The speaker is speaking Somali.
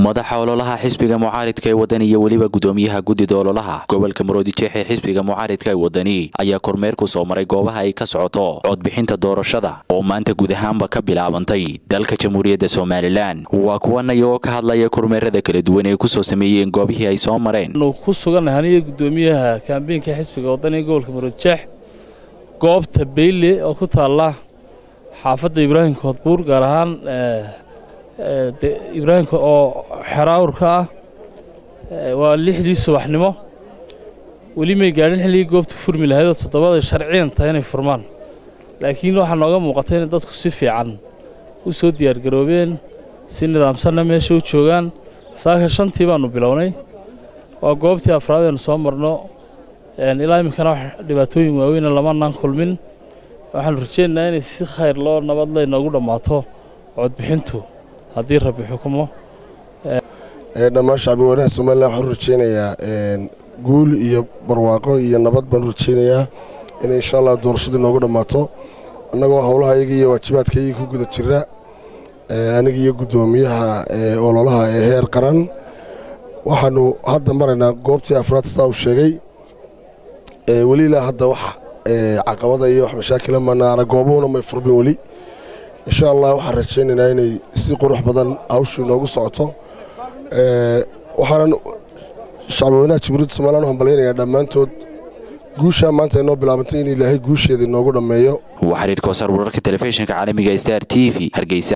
madaxa ololaha xisbiga mucaaridka ee wadani iyo weliba gudoomiyaha guddida ololaha gobolka maroodijeex ee xisbiga mucaaridka ee wadani ayaa kormeer ku soo maray goobaha ay ka socoto codbixinta doorashada oo maanta guud ahaanba ka bilaabantay dalka jamhuuriyadda somalilan waa kuwan iyagoo ka hadlaya kormeerada kala duwan ee kusoo sameeyeen goobihii ay soo mareen ku sugannahay aniga gudoomiyaha kaambeynka xisbiga wadani ee gobolka maroodijeex goobta beyle oo ku taalla xaafadda ibraahim koodbuur gaar ahaan ibraahimka oo xeraawrka ah waa lixdii subaxnimo weli may gaadhin xilligii goobta furmi lahaydoo toddobada sharciyan tahay inay furmaan laakiin waxaa nooga muuqatay inay dadku si fiican u soo diyaargaroobeen si nidaamsanna meesha u joogaan saaka shantii baannu bilownay waa goobtii afraad aynu soo marno ilaa iminkana wax dhibaatooyin waaweyna lamanaan kulmin waxaanu rajaynaynaa inay si khayr loo nabadle inoogu dhammaato codbixintu haddii rabbi xukumo dhammaan shacbi weynaha somalilan waxaan u rajaynayaa guul iyo barwaaqo iyo nabad baan u rajaynayaa inay insha allah doorashadii noogu dhammaato annagoo howlahayaga iyo waajibaadkayaga ku guda jira aniga iyo guddoomiyaha ololaha ee heer qaran waxaanu hadda maraynaa goobtii afraad sidaa uu sheegay weli ilaa hadda wax caqabada iyo wax mashaakila manaana goobuhuna may furmin weli insha allah waxaan rajaynaynaa inay si qurux badan hawshii noogu socoto waxaanan shacbweynaha jamhuuriyadda somalilan u hambalyaynayaa dhammaantood guushaa maanta ay noo bilaabantay in ilaahay guusheeda inoogu dhammeeyo waa xiriirka wasaar wararka telefishinka caalamiga star t v hargeysa